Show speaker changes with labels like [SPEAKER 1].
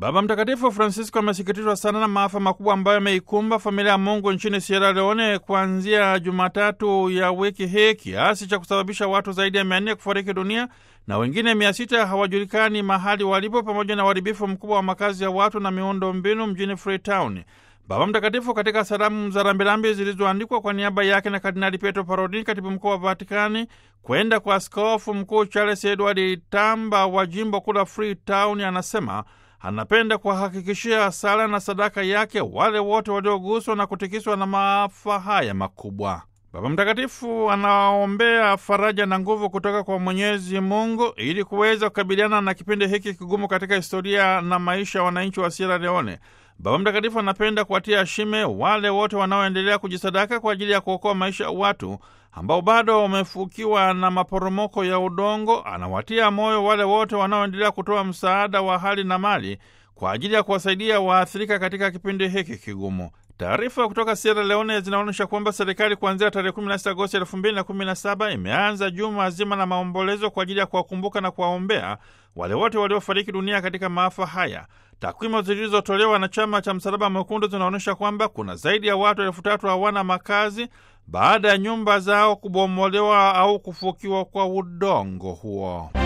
[SPEAKER 1] Baba Mtakatifu Francisco amesikitishwa sana na maafa makubwa ambayo yameikumba familia ya Mungu nchini Sierra Leone kuanzia Jumatatu ya wiki hii, kiasi cha kusababisha watu zaidi ya mia nne kufariki dunia na wengine mia sita hawajulikani mahali walipo, pamoja na uharibifu mkubwa wa makazi ya watu na miundo mbinu mjini Freetown. Baba Mtakatifu katika salamu za rambirambi zilizoandikwa kwa niaba yake na Kardinali Pietro Parolin, katibu mkuu wa Vatikani, kwenda kwa askofu mkuu Charles Edward Tamba wa jimbo kuu la Freetown, anasema anapenda kuwahakikishia sala na sadaka yake wale wote walioguswa na kutikiswa na maafa haya makubwa. Baba Mtakatifu anaombea faraja na nguvu kutoka kwa Mwenyezi Mungu ili kuweza kukabiliana na kipindi hiki kigumu katika historia na maisha ya wananchi wa Sierra Leone. Baba Mtakatifu anapenda kuwatia shime wale wote wanaoendelea kujisadaka kwa ajili ya kuokoa maisha ya watu ambao bado wamefukiwa na maporomoko ya udongo. Anawatia moyo wale wote wanaoendelea kutoa msaada wa hali na mali kwa ajili ya kuwasaidia waathirika katika kipindi hiki kigumu. Taarifa kutoka Sierra Leone zinaonyesha kwamba serikali kuanzia tarehe 16 Agosti 2017 imeanza juma zima la maombolezo kwa ajili ya kuwakumbuka na kuwaombea wale wote waliofariki dunia katika maafa haya. Takwimu zilizotolewa na chama cha Msalaba Mwekundu zinaonyesha kwamba kuna zaidi ya watu elfu tatu hawana makazi baada ya nyumba zao kubomolewa au kufukiwa kwa udongo huo.